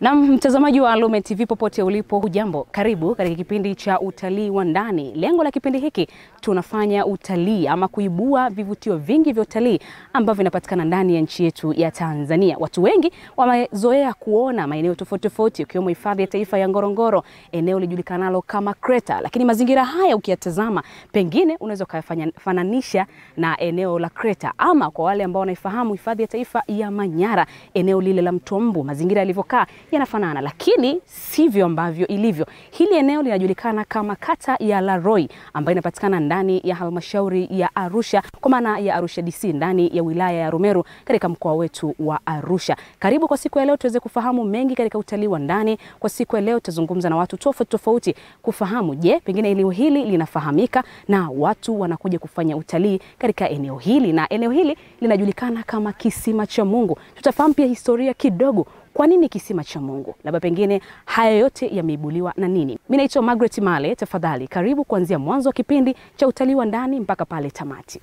Na mtazamaji wa Lume TV popote ulipo, hujambo? Karibu katika kipindi cha utalii wa ndani. Lengo la kipindi hiki tunafanya utalii ama kuibua vivutio vingi vya utalii ambavyo vinapatikana ndani ya nchi yetu ya Tanzania. Watu wengi wamezoea kuona maeneo tofauti tofauti, ikiwemo hifadhi ya taifa ya Ngorongoro, eneo lijulikanalo kama Kreta, lakini mazingira haya ukiyatazama, pengine unaweza ukayafananisha na eneo la Kreta, ama kwa wale ambao wanaifahamu hifadhi ya taifa ya Manyara, eneo lile la Mto Mbu, mazingira yalivyokaa yanafanana, lakini sivyo ambavyo ilivyo. Hili eneo linajulikana kama kata ya Laroi ambayo inapatikana ndani ya halmashauri ya Arusha kwa maana ya Arusha DC ndani ya wilaya ya Rumeru katika mkoa wetu wa Arusha. Karibu kwa siku ya leo tuweze kufahamu mengi katika utalii wa ndani. Kwa siku ya leo tutazungumza na watu tofauti tofauti kufahamu, je, pengine eneo hili linafahamika na watu wanakuja kufanya utalii katika eneo hili, na eneo hili linajulikana kama Kisima cha Mungu. Tutafahamu pia historia kidogo kwa nini kisima cha Mungu? Labda pengine haya yote yameibuliwa na nini? Mimi naitwa Margaret Male. Tafadhali karibu kuanzia mwanzo wa kipindi cha utalii wa ndani mpaka pale tamati.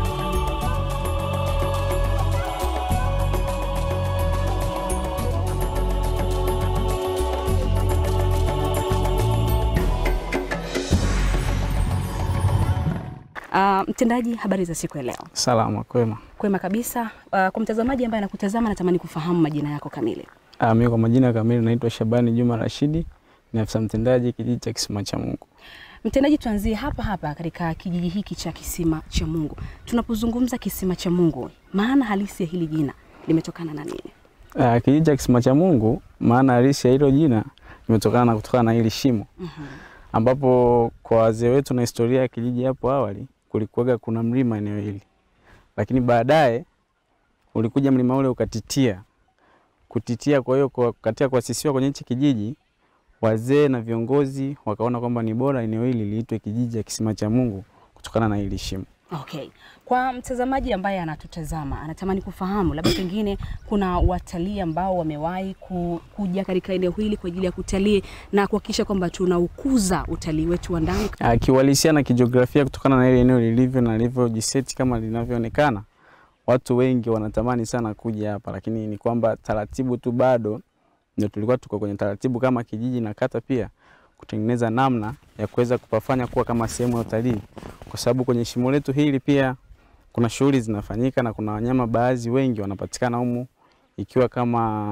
Uh, mtendaji, habari za siku ya leo? Salama, kwema. Kwema kabisa. Uh, kwa mtazamaji ambaye anakutazama natamani kufahamu majina yako kamili. Ah, mimi kwa majina kamili naitwa Shabani Juma Rashidi, ni afisa mtendaji kijiji cha Kisima cha Mungu. Mtendaji, tuanzie hapa hapa katika kijiji hiki cha Kisima cha Mungu. Tunapozungumza Kisima cha Mungu, maana halisi ya hili jina limetokana na nini? Ah, kijiji cha Kisima cha Mungu, maana halisi ya hilo jina limetokana na kutokana na hili shimo ambapo kwa wazee wetu na historia ya kijiji hapo awali kulikuwaga kuna mlima eneo hili, lakini baadaye ulikuja mlima ule ukatitia kutitia. Kwa hiyo kwa- katika kuasisiwa kwenye hichi kijiji, wazee na viongozi wakaona kwamba ni bora eneo hili liitwe kijiji cha Kisima cha Mungu kutokana na hili shimo. Okay. Kwa mtazamaji ambaye anatutazama anatamani kufahamu labda pengine kuna watalii ambao wamewahi ku, kuja katika eneo hili kwa ajili ya kutalii na kuhakikisha kwamba tunaukuza utalii wetu wa ndani. Ah, kiuhalisia na kijiografia kutokana na ile eneo lilivyo na lilivyojiseti kama linavyoonekana, watu wengi wanatamani sana kuja hapa, lakini ni kwamba taratibu tu bado ndio tulikuwa tuko kwenye taratibu kama kijiji na kata pia kutengeneza namna ya kuweza kupafanya kuwa kama sehemu ya utalii, kwa sababu kwenye shimo letu hili pia kuna shughuli zinafanyika na kuna wanyama baadhi wengi wanapatikana humu, ikiwa kama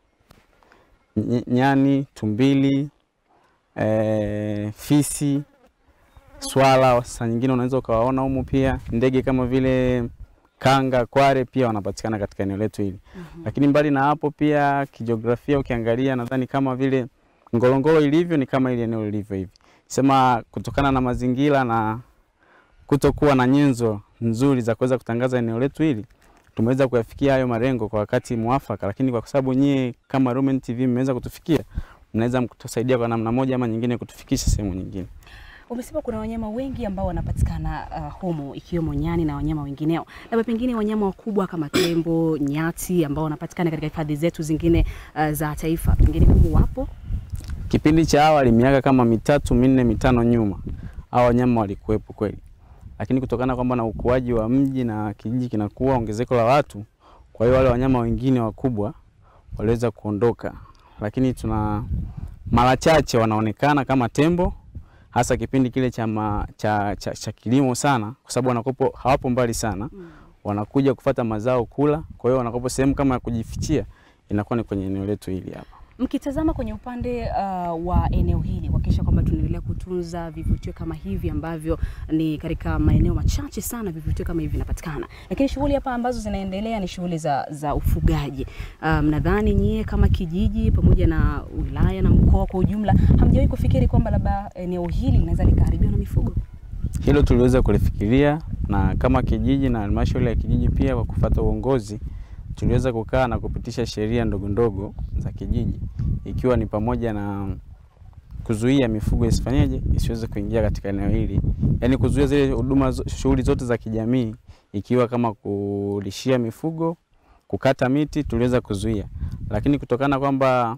ny- nyani, tumbili, eh, fisi swala saa nyingine unaweza ukawaona humu pia ndege kama vile kanga, kware pia wanapatikana katika eneo letu hili. Lakini mbali na hapo pia kijiografia ukiangalia, nadhani kama vile Ngorongoro ilivyo ni kama ile eneo lilivyo hivi, sema kutokana na mazingira na kutokuwa na nyenzo nzuri za kuweza kutangaza eneo letu hili tumeweza kuyafikia hayo malengo kwa wakati mwafaka, lakini kwa sababu nyie kama Lumen TV mmeweza kutufikia, mnaweza mkutusaidia kwa namna moja ama nyingine kutufikisha sehemu nyingine. Umesema kuna wanyama wengi ambao wanapatikana uh, humu ikiwemo nyani na wanyama wengineo, labda pengine wanyama wakubwa kama tembo, nyati ambao wanapatikana katika hifadhi zetu zingine uh, za taifa, pengine humu wapo? Kipindi cha awali miaka kama mitatu minne mitano nyuma, hao wanyama walikuwepo kweli, lakini kutokana kwamba na ukuaji wa mji na kijiji kinakuwa ongezeko la watu, kwa hiyo wale wanyama wengine wakubwa waliweza kuondoka, lakini tuna mara chache wanaonekana kama tembo, hasa kipindi kile cha, ma, cha, cha, cha kilimo sana, kwa sababu wanakopo hawapo mbali sana, wanakuja kufata mazao kula. Kwa hiyo wanakopo sehemu kama ya kujifichia inakuwa ni kwenye eneo letu hili hapa. Mkitazama kwenye upande uh, wa eneo hili kuhakikisha kwamba tunaendelea kutunza vivutio kama hivi ambavyo ni katika maeneo machache sana vivutio kama hivi vinapatikana, lakini shughuli hapa ambazo zinaendelea ni shughuli za, za ufugaji. Mnadhani um, nyie kama kijiji pamoja na wilaya na mkoa kwa ujumla hamjawahi kufikiri kwamba labda eneo hili linaweza likaharibiwa na mifugo? Hilo tuliweza kulifikiria na kama kijiji na halmashauri ya kijiji pia, kwa kufuata uongozi, tuliweza kukaa na kupitisha sheria ndogo ndogo za kijiji, ikiwa ni pamoja na kuzuia mifugo isifanyeje, isiweze kuingia katika eneo hili, yaani kuzuia zile huduma, zo- shughuli zote za kijamii, ikiwa kama kulishia mifugo, kukata miti, tuliweza kuzuia, lakini kutokana kwamba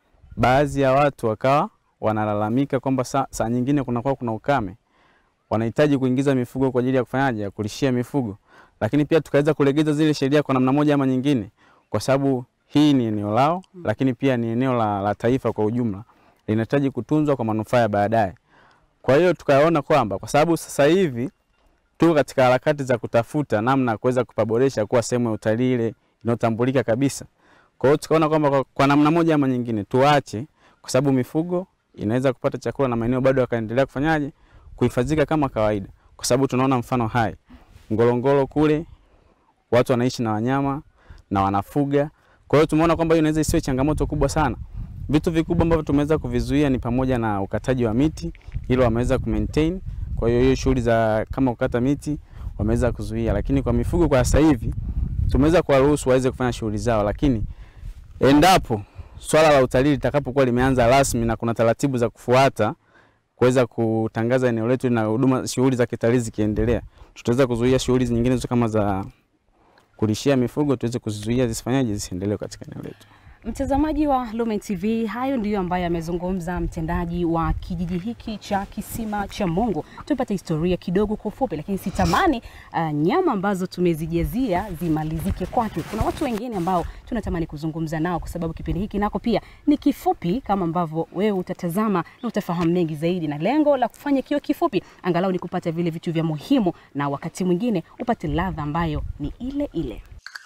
baadhi ya watu wakawa wanalalamika kwamba saa, saa nyingine kunakuwa kuna ukame wanahitaji kuingiza mifugo kwa ajili ya kufanyaje, ya kulishia mifugo, lakini pia tukaweza kulegeza zile sheria kwa namna moja ama nyingine, kwa sababu hii ni eneo lao, lakini pia ni eneo la, la taifa kwa ujumla, linahitaji kutunzwa kwa manufaa ya baadaye. Kwa hiyo tukaona kwamba kwa sababu sasa hivi tuko katika harakati za kutafuta namna ya kuweza kupaboresha kuwa sehemu ya utalii ile inayotambulika kabisa. Kwa hiyo tukaona kwamba kwa, kwa namna moja ama nyingine tuache, kwa sababu mifugo inaweza kupata chakula na maeneo bado yakaendelea kufanyaje kuhifadhika kama kawaida, kwa sababu tunaona mfano hai Ngorongoro kule watu wanaishi na wanyama na wanafuga. Kwa hiyo tumeona kwamba hiyo inaweza isiwe changamoto kubwa sana. Vitu vikubwa ambavyo tumeweza kuvizuia ni pamoja na ukataji wa miti, hilo wameweza kumaintain. Kwa hiyo hiyo shughuli za kama kukata miti wameweza kuzuia, lakini kwa mifugo kwa sasa hivi tumeweza kuwaruhusu waweze kufanya shughuli zao, lakini endapo swala la utalii litakapokuwa limeanza rasmi na kuna taratibu za kufuata kuweza kutangaza eneo letu na huduma shughuli za kitalii zikiendelea, tutaweza kuzuia shughuli nyingine zote kama za kulishia mifugo tuweze kuzizuia zisifanyaje zisiendelee katika eneo letu. Mtazamaji wa Lumen TV, hayo ndiyo ambayo amezungumza mtendaji wa kijiji hiki cha Kisima cha Mungu. Tupate historia kidogo kwa ufupi, lakini sitamani uh, nyama ambazo tumezijazia zimalizike kwake. Kuna watu wengine ambao tunatamani kuzungumza nao, kwa sababu kipindi hiki nako pia ni kifupi, kama ambavyo wewe utatazama na utafahamu mengi zaidi, na lengo la kufanya kiwe kifupi angalau ni kupata vile vitu vya muhimu, na wakati mwingine upate ladha ambayo ni ile ile.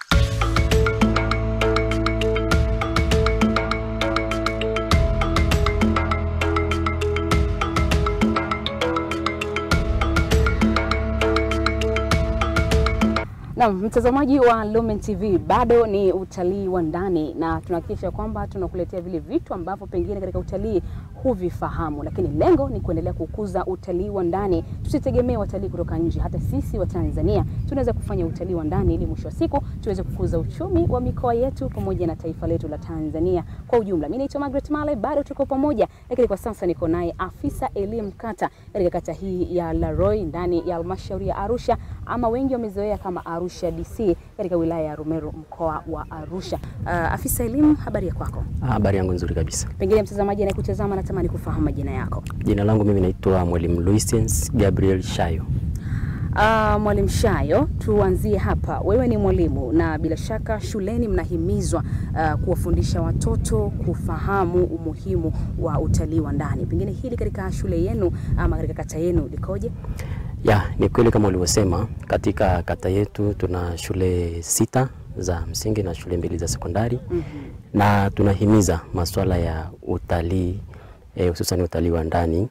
Na mtazamaji wa Lumen TV, bado ni utalii wa ndani na tunahakikisha kwamba tunakuletea vile vitu ambavyo pengine katika utalii huvifahamu, lakini lengo ni kuendelea kukuza utalii wa ndani. Tusitegemee watalii kutoka nje, hata sisi wa Tanzania tunaweza kufanya utalii wa ndani ili mwisho wa siku tuweze kukuza uchumi wa mikoa yetu pamoja na taifa letu la Tanzania kwa ujumla. Mimi naitwa Margaret Male, bado tuko pamoja, lakini kwa sasa niko naye afisa elimu kata katika kata hii ya Laroi ndani ya halmashauri ya Arusha ama wengi wamezoea kama Arusha DC katika wilaya ya Rumeru mkoa wa Arusha. Uh, afisa elimu, habari ya kwako? Habari yangu nzuri kabisa. Pengine mtazamaji anayekutazama natamani kufahamu majina yako. Jina langu mimi naitwa Mwalimu Luisens Gabriel Shayo. Uh, Mwalimu Shayo, tuanzie hapa. Wewe ni mwalimu na bila shaka shuleni mnahimizwa uh, kuwafundisha watoto kufahamu umuhimu wa utalii wa ndani. Pengine hili katika shule yenu ama katika kata yenu likoje? Ya, ni kweli kama ulivyosema, katika kata yetu tuna shule sita za msingi na shule mbili za sekondari Mhm. na tunahimiza masuala ya utalii eh, hususan utalii wa ndani.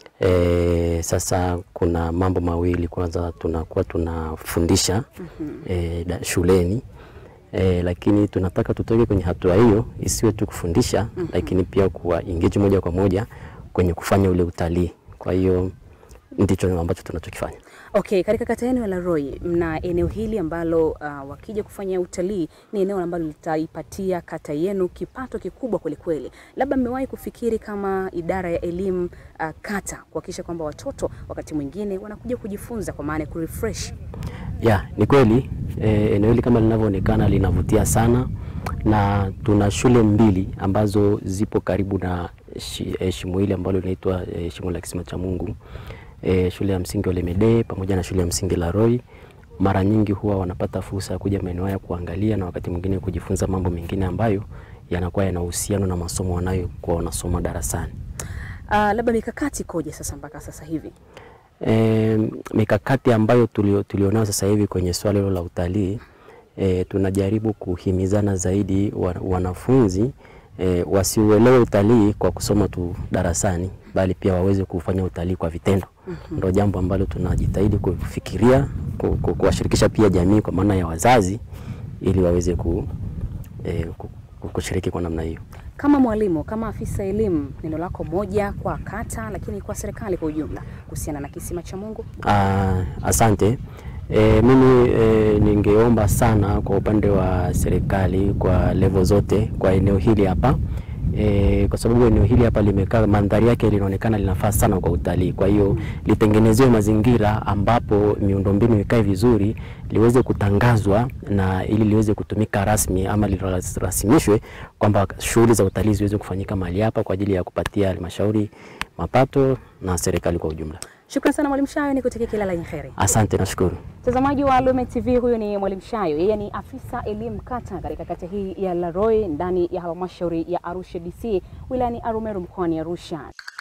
Eh, sasa kuna mambo mawili, kwanza tunakuwa tunafundisha eh, da- shuleni eh, lakini tunataka tutoke kwenye hatua hiyo isiwe tu kufundisha lakini pia kuwa engage moja kwa moja kwenye kufanya ule utalii. Kwa hiyo ndicho ambacho tunachokifanya. Okay, katika kata yenu ya Laroi mna eneo hili ambalo uh, wakija kufanya utalii ni eneo ambalo litaipatia kata yenu kipato kikubwa kwelikweli. Labda mmewahi kufikiri kama idara ya elimu uh, kata kuhakikisha kwamba watoto wakati mwingine wanakuja kujifunza kwa maana ya kurefresh Ya, ni kweli eh, eneo hili kama linavyoonekana linavutia sana na tuna shule mbili ambazo zipo karibu na shi, eh, shimo hili ambalo linaitwa eh, shimo la Kisima cha Mungu. Eh, shule ya msingi Olemede pamoja na shule ya msingi La Roy mara nyingi huwa wanapata fursa ya kuja maeneo haya kuangalia na wakati mwingine kujifunza mambo mengine ambayo yanakuwa yana uhusiano na masomo wanayokuwa wanasoma darasani. uh, labda mikakati ikoje sasa mpaka sasa hivi? E, mikakati ambayo tulio, tulionayo sasa hivi kwenye swala hilo la utalii e, tunajaribu kuhimizana zaidi wa, wanafunzi e, wasiuelewe utalii kwa kusoma tu darasani bali pia waweze kufanya utalii kwa vitendo. Ndio jambo ambalo tunajitahidi kufikiria ku- ku- kuwashirikisha pia jamii kwa maana ya wazazi ili waweze ku, e, ku, ku- kushiriki kwa namna hiyo. Kama mwalimu, kama afisa elimu, neno lako moja kwa kata, lakini kwa serikali kwa ujumla kuhusiana na Kisima cha Mungu? Ah, asante. E, mimi e, ningeomba sana kwa upande wa serikali kwa level zote kwa eneo hili hapa e, kwa sababu eneo hili hapa limekaa, mandhari yake linaonekana linafaa sana kwa utalii. Kwa hiyo litengenezewe mazingira ambapo miundombinu ikae vizuri, liweze kutangazwa na ili liweze kutumika rasmi ama lirasimishwe kwamba shughuli za utalii ziweze kufanyika mahali hapa kwa ajili ya kupatia halmashauri mapato na serikali kwa ujumla. Shukrani sana Mwalimu Shayo, nikutakia kila la heri. Asante, nashukuru. Mtazamaji wa Lume TV, huyu ni Mwalimu Shayo, yeye ni afisa elimu kata katika kata hii ya Laroi ndani ya halmashauri ya Arusha DC wilayani Arumeru mkoani Arusha.